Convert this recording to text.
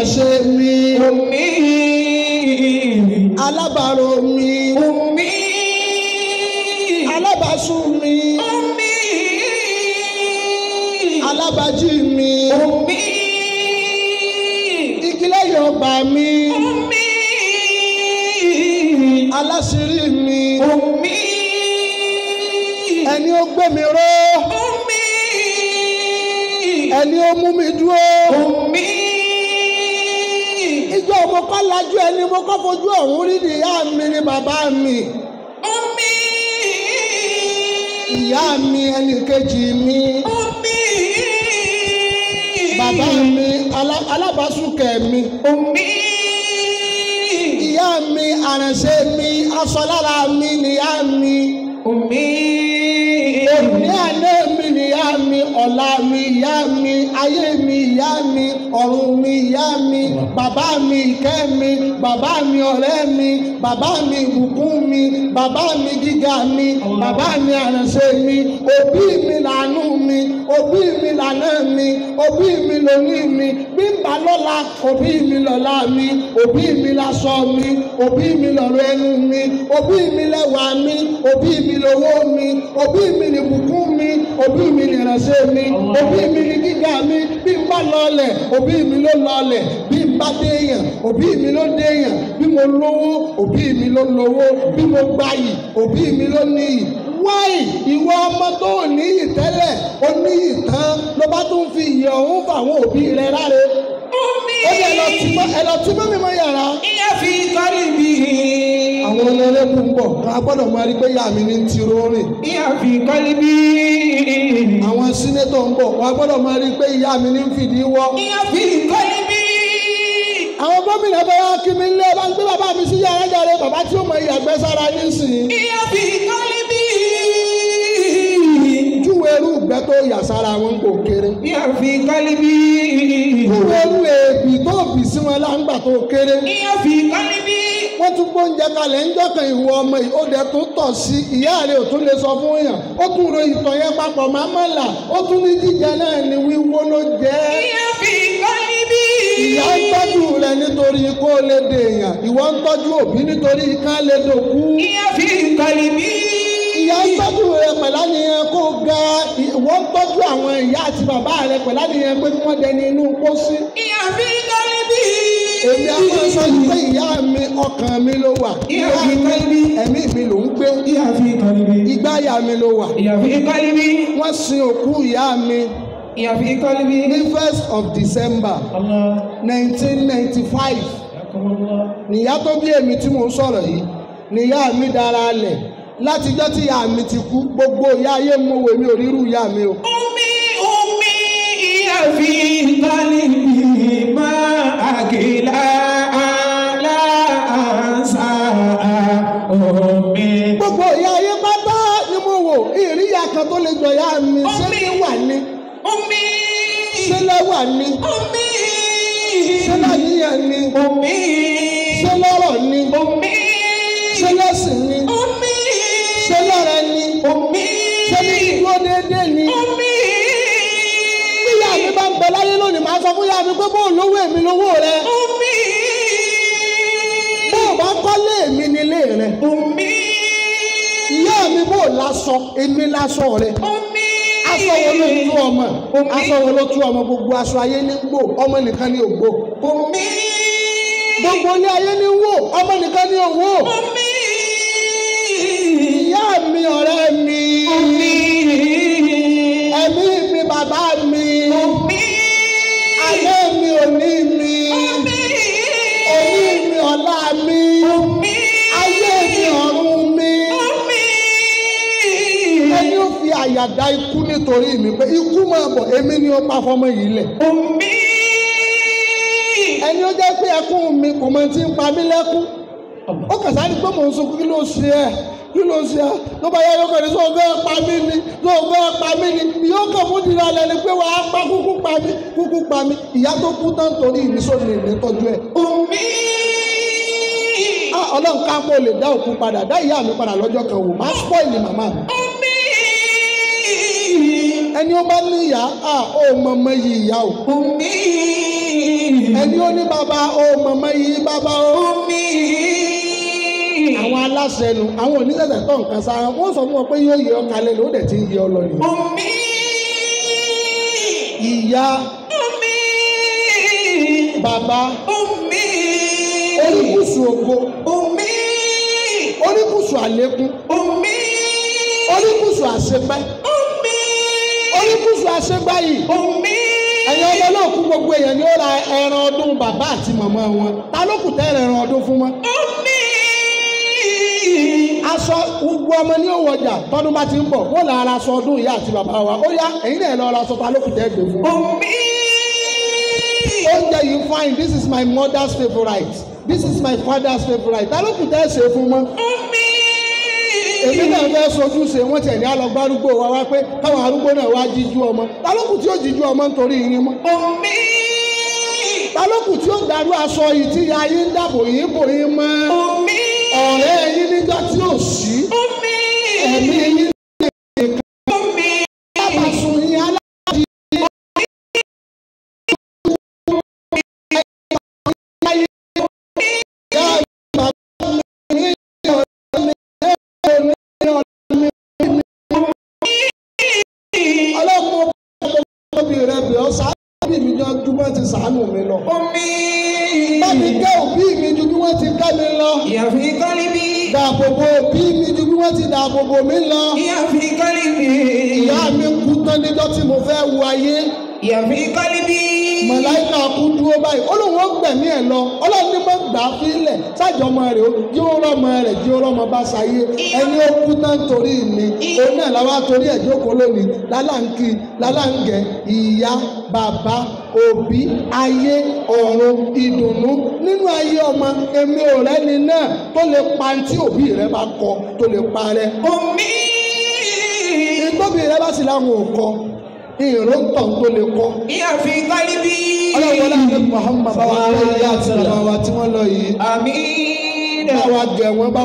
àránṣe mi أمي alábàárò mi أمي alábàásùn mi أمي alábàájí mi أمي igi lẹ́yìn ọgbà mi أمي aláṣírí mi أمي ẹni ó gbé mi ró أمي ẹni ó mú mi dúró أمي ìjọ mo kọ́ lajú ẹni mo kọ́ fojú ọ̀hún rí ni ìyá mi ni bàbá mi أمي ìyá mi ẹnì kejì mi أمي bàbá mi alá- alábàásùnkẹ̀ mi أمي ìyá mi àránṣe mi aṣọ lára mi nìyá mi أمي òní àná mi nìyá mi ọ̀la mi ìyá mi ayé mi ìyá mi ọ̀run mi ìyá mi bàbá mi ìkẹ́ mi bàbá mi ọ̀rẹ́ mi bàbá mi ìbùkún mi bàbá mi gíga mi bàbá mi àránṣe mi òbí mi làánú mi òbí mi lànà mi òbí mi lóní mi bí n bá lọ́la òbí mi lọ́la mi òbí mi láṣọ mi òbí mi lọ́rọ̀ ẹnu mi òbí mi lẹ́wà mi òbí mi lówó mi òbí mi ní bùkún mi òbí mi ní ìránṣẹ́ mi òbí mi ní gíga mi bí n bá lọlẹ̀ òbí mi ló lọlẹ̀ bí n bá déèyàn òbí mi ló déèyàn bí mo lówó òbí mi ló lówó bí mo gbayì òbí mi ló níyì wáì ìwọ ọmọ tó ò níyì tẹ́lẹ̀ ó níyì tán ló bá tún fi ìyè ọ̀hún fáwọn òbí rẹ láre أمي ó ní ẹ lọ tí mọ́ ẹ lọ tí mọ́ mi mọ́ yàrá هي في قلبي àwọn ọlọ́lẹ́kùn ń bọ̀ wọn a gbọ́dọ̀ máa rí pé ìyá mi ní ti rọrìn هي في قلبي àwọn sínétọ̀ ń bọ̀ wọn a gbọ́dọ̀ máa rí pé ìyá mi ní fìdí wọ́ هي في قلبي àwọn gómìnà bá wá kí mi lé bá ń gbé bàbá mi sí yàrá jáde bàbá tí ó mọ ìyàgbẹ́ sára nísìnyí هي في قلبي júwe irú ìgbẹ́ tó yà sára wọn kò kéré هي في قلبي júwe irú èébì tó bì sí wọn láǹgbà tó kéré هي في قلبي wọ́n tún gbóúnjẹ kalẹ̀ ń jọ́kàn ìwọ ọmọ yìí ó dẹ̀ tún tọ̀ sí ìyá rẹ̀ ò tún lè sọ fún yàn ó tún ro ìtọ̀ yẹn papọ̀ máa mọ̀ là ó tún ní jíjẹ náà ní wíwó ló jẹ́ هي في قلبي ìyá ń tọ́jú rẹ̀ nítorí kó lè dèèyàn ìwọ ń tọ́jú òbí nítorí ká lè dòkú هي في قلبي ìyá ń tọ́jú rẹ̀ pẹ̀lá nìyẹn kó ga ìwọ ń tọ́jú àwọn ìyá àti bàbá rẹ̀ pẹ̀lá nìyẹn pé kí wọ́n dẹni inú pósí هي في قلبي èmi á máa sọ yìí pé ìyá mi ọkàn mi ló wà Ìyá ìyá mi mi kọ́lí. ẹ̀mí mi ló ń gbé هي في قلبي ìgbáyà mi ló wà هي في قلبي wọ́n sin òkú ìyá mi هي في قلبي ní first of December الله nineteen ninety five حياكم الله nìyá tó bí èmi tí mò ń sọ̀rọ̀ yìí nìyá mi dára lẹ̀ látijọ́ tí ìyá mi ti kú gbogbo ìyá ayé mo wò mí ò rírú ìyá mi o. أمي أمي هي في قلبي ما أكلا لا أنسى أمي gbogbo ìyá ayé pátá ni mo wò ìríyà kan tó lè jọ ìyá mi ṣé ní wà ní أمي ṣé lẹ́wà ní أمي ṣé láníyàn ní أمي ṣé lọ́rọ̀ ní أمي ṣé lẹ́sìn ní أمي ṣé lọ́rẹ ní أمي ṣé ní dúró déédéé ní. أمي bí ìyá mi bá ń bẹ láyé lónìí màá sọ fún ìyá mi pé bó lówó èmi lówó rẹ أمي bó o bá kọ́lé èmi nílé rẹ أمي ìyá mi bó o láṣọ èmi láṣọ rẹ أمي aṣọ wo ló tú ọmọ aṣọ wo ló tú ọmọ gbogbo aṣọ ayé ní gbò ọmọ nìkan ní ògbò أمي gbogbo ilé ayé ní wò ọmọ nìkan ní òwò أمي ìyá mi ọ̀rẹ́ mi أمي ẹ̀mí mi bàbá mi أمي ayé mi òní mi òní mi ọ̀la mi ayé mi ọ̀run mi ẹni ó fi àyàdá ikú nítorí mi pé ikú máa bọ̀ èmi ni ó pa fọmọ yìí lẹ̀ ẹni ó jẹ́ pé ẹkún mi kò mọ tí ń pa mí lẹ́kún ó kàn sáré pé mò ń sunkún kí ló ṣe ẹ́ kí ló ṣe ẹ́ ló bá yẹ yóò kàn ní sọ fẹ́ pa mí ni sọ fẹ́ pa mí ni yóò kàn fún ìdílé alẹ́ ni pé wàá pa kúkú pa mí kúkú pa mí ìyá tó kú tán torí ìrísọ́ni ìrìntọ́jú ẹ̀ ah ọlọ́run ká pọ̀ lè dá òkú padà dá ìyá mi padà lọ́jọ́ kan wò má spoil màmá mi ẹni ó bá ní ìyá ah ó mọ ọmọ yìí ìyá o ẹni ó ní bàbá o mọ̀mọ́ yìí bàbá o. أمي àwọn aláṣẹ nu àwọn oníṣẹ̀ṣẹ̀ tó nǹkan sára wọ́n sọ fún ọ pé yóò yẹ ọ kalẹ̀ ló dẹ̀ ti ń yẹ ọ lọ nìyẹn. أمي ìyá أمي bàbá أمي oníkùsù ògo أمي oníkùsù àlékún أمي oníkùsù àṣepẹ́ أمي oníkùsù àṣegbáyì أمي ẹ̀yin ọmọ náà kú gbogbo èèyàn ni ó ra ẹran ọdún bàbá àti màmá wọn ta ló kù tẹ́ ẹran ọdún fún wọn. أمي aṣọ gbogbo ọmọ ní òwò ọjà tọdún bá ti ń bọ̀ wọ́n là ara aṣọ ọdún ìyá àti bàbá wa ó yá ẹ̀yin náà lọ ra aṣọ ta ló kù tẹ́ gbé fún wọn. أمي oúnjẹ yìí fine this is my mother's favourite this is my father's favourite ta ló kù tẹ́ ṣe fún wọn. أمي èmi náà fẹ́ sojú ṣe wọ́n tiẹ̀ ní alọ́gbá arúgbó wa wá pé káwọn arúgbó náà wá jíjú ọmọ ta ló kù tí ó jíjú ọmọ nítorí yín mọ́. أمي ta ló kù tí ó darú aṣọ yìí tí ya yín dàbò yín bò yín mọ́. أمي ọ̀rẹ́ yín níjọ́ tí ò sí أمي ẹ̀mí yín أمي bá sun yín aláàjì ọlọ́mọ òbí rẹ bẹ̀ ọ́ sábì mi jọ ju bọ́n ti sàánù mi lọ. أمي bá mi kẹ́ òbí mi ju bí wọ́n ti kẹ́ mi lọ. يا في قلبي dáàbòbò òbí mi ju bí wọ́n ti dáàbòbò mi lọ. يا في قلبي ìyá mi kú tán níjọ́ tí mo fẹ́ wo ayé. يا في قلبي mọ̀láìkà kú dúró báyìí ó lóun ó gbẹ̀mí ẹ̀ lọ ọlọ́run ní mọ̀ gbà á fílẹ̀ sájọ ọmọ rẹ̀ ó jí ó rọ́mọ rẹ̀ jí ó rọ́mọ bá ṣayé ẹni ó kú tán torí mi òun náà làwọn torí ẹ̀ jókòó lónìí lálàǹkì lálàǹgẹ̀ ìyá bàbá òbí ayé ọ̀run ìdùnnú nínú ayé ọmọ èmi ò rẹ́ni náà tó lè pa tí òbí rẹ bá kọ tó lè parẹ́ أمي ìgbóbi rẹ bá sì láwọn ò kọ ìró tàn tó lè kọ يا في قلبي ọlọ́wọ́ láti Muhammad bá wa tẹ́ ìyá àti bàbá wa tí wọ́n lọ yìí آمين bá wa gẹ̀ wọ́n bá